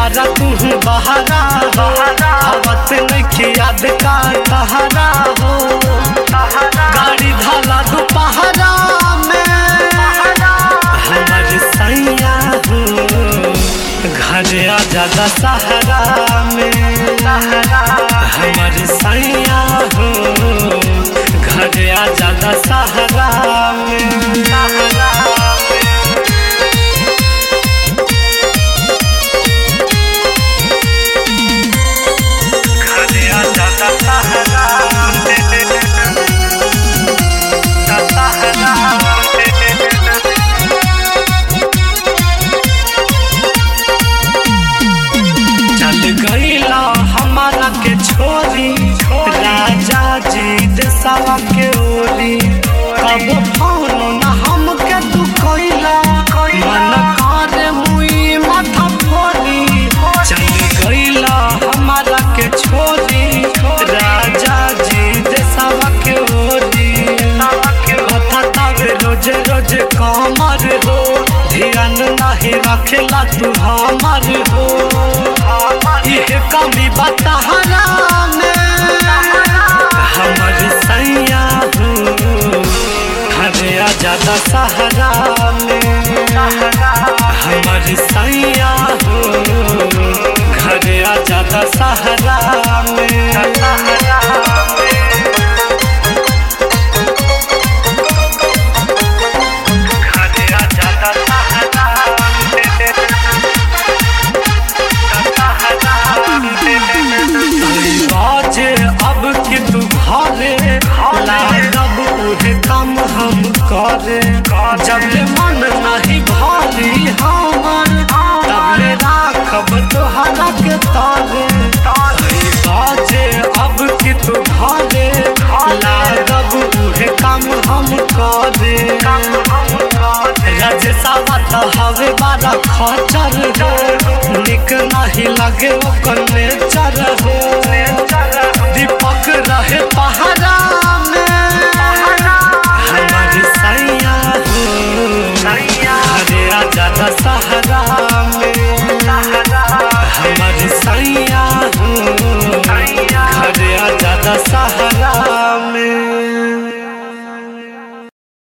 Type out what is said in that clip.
बारा तू बहारा हो आवत नहीं याद का तहरा हो गाड़ी धाला दोपहरा में हमर सैया हो घर आ जादा सहारा में हमर सैया हो घर आ जादा सहारा में घर आ जादा सहारा में सहारा में चल गईला हमारा के छोरी राजा जी देसावा के ओरी कब फोन न हमके तू कइला मन करे मुई माथा फोरी चल गईला हमारा के छोरी राजा जी देसावा के ओरी कथा तवे रोज रोज कमर हो ध्यान नहीं रखेला तू हमर हो ये कमी बतहरा में हमर सैया हो घरे आ जादा सहारा में हमर सैया हो घरे आ जादा सहारा में घरे आ जादा सहारा बाजे अब कि तू घरे लागब उहे काम हम करे जब ले मन नहीं भारी हमर तब ले राखब तोहरा के तारे बाजे अब कि तू घरे लागब उहे काम हम करे रजसावा तो हवे बारा खचर हो निक नहीं लगे ओकर नेचर हो दीपक रहे पहाड़ा